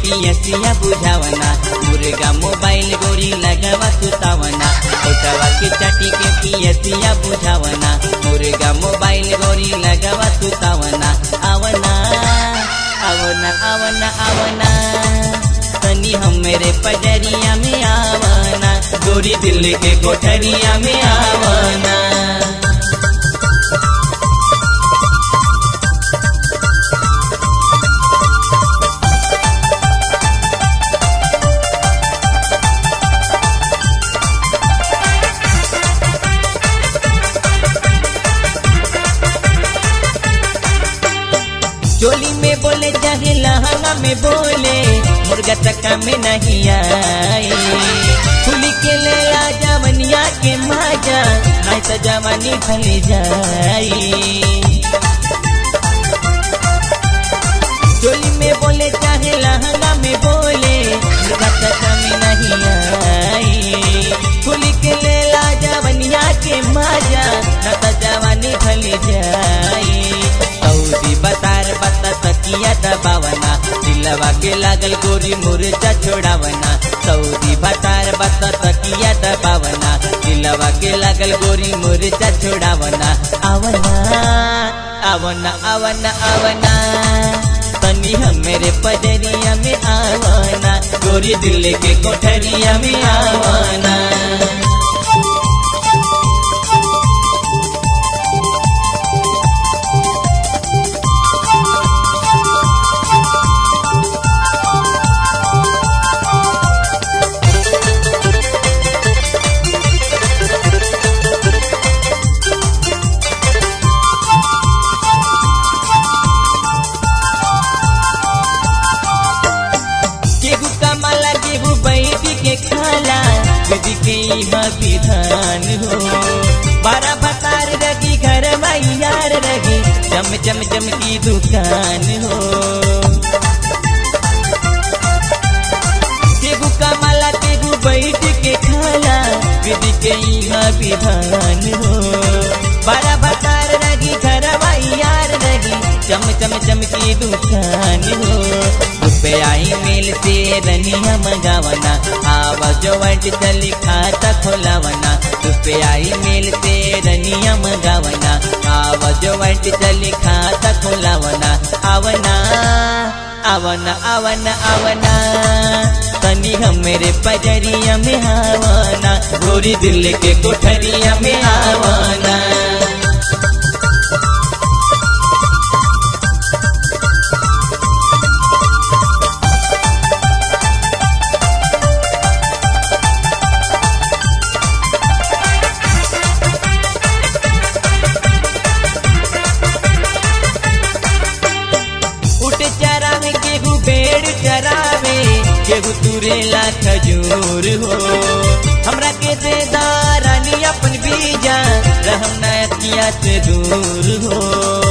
पियसिया बुझावना मुर्गा मोबाइल गोरी लगावा सुतावना ओटवा के चाटी के पियसिया बुझावना मुर्गा मोबाइल गोरी लगावा सुतावना आवना आवना आवना आवना तनी हमरे पजरिया में आवना गोरी दिल के कोठरिया में आवना चोली में बोले चाहे लहंगा में बोले मुर्गा चक्का में नहीं आए खुली के ले आ जवनिया के माजा नहीं तो जवानी भले जाई चोली में बोले चाहे लहंगा में बोले मुर्गा चक्का में नहीं आई खुली के ले ला जवनिया के माजा न तो जवानी भले जाई सऊदी बतार बता तकिया दबावना दिलवा के लागल गोरी मुर्जा छोड़ावना सऊदी बतार बता तकिया दबावना दिलवा के लागल गोरी मुर्जा छोड़ावना आवना आवना आवना आवना तनी हमरे पजरिया में आवना गोरी दिल के कोठरिया में आवना केहू कमाला केहू बैठी के खाला यदि के इहाँ विधान हो बारह बतार रगी घर यार रगी चम चम चम की दुकान हो केहू कमाला केहू बैठ के खाला यदि के इहाँ विधान हो बारह बतार रगी घर यार रगी चम चम चम की दुकान हो रुपयाई मेल से रनिया मंगावना आवाज वट चली खाता खोलावना रुपयाई मेल से रनिया मंगावना आवाज वट चली खाता खोलावना आवना आवना आवना आवना तनी हमरे पजरिया में आवना गोरी दिल के कोठरिया में आवना उठ चरावे केहू बेड़ चरावे केहू तुरेला खजूर हो हमरा के दे दारानी अपन बीजा रहम नतिया से दूर हो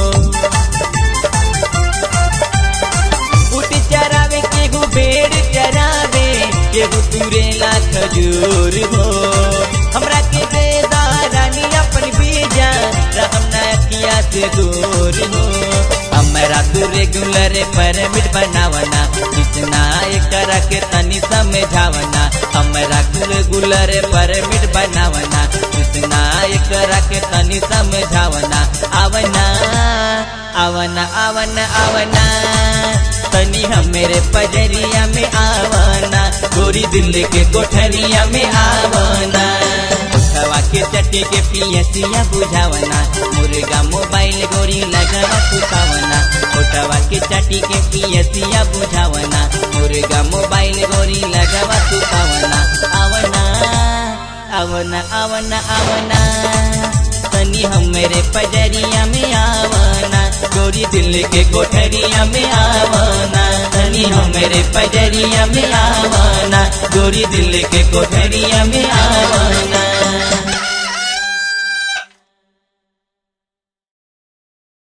उठ चरावे केहू बेड़ चरावे केहू तुरेला खजूर हो हमरा के दे दारानी अपन बीजा रहम नतिया से दूर हो हमरा तू रेगुलर परमिट बनावना कितना कर के तनी समझावना हमरा तू रेगुलर परमिट बनावना कितना कर के तनी समझावना आवना आवना आवना आवना तनी हमरे पजरिया में आवना गोरी दिल के कोठरिया में आवना हवा के चट्टी के पियसिया बुझावना मुर्गा मोबाइल गोरी लगावा सुतावना छोटवा के चट्टी के पियसिया बुझावना मुर्गा मोबाइल गोरी लगावा सुतावना आवना आवना आवना आवना तनी हमरे पजरिया में आवना गोरी दिल के कोठरिया में आवना तनी हमरे पजरिया में आवना गोरी दिल के कोठरिया में आवना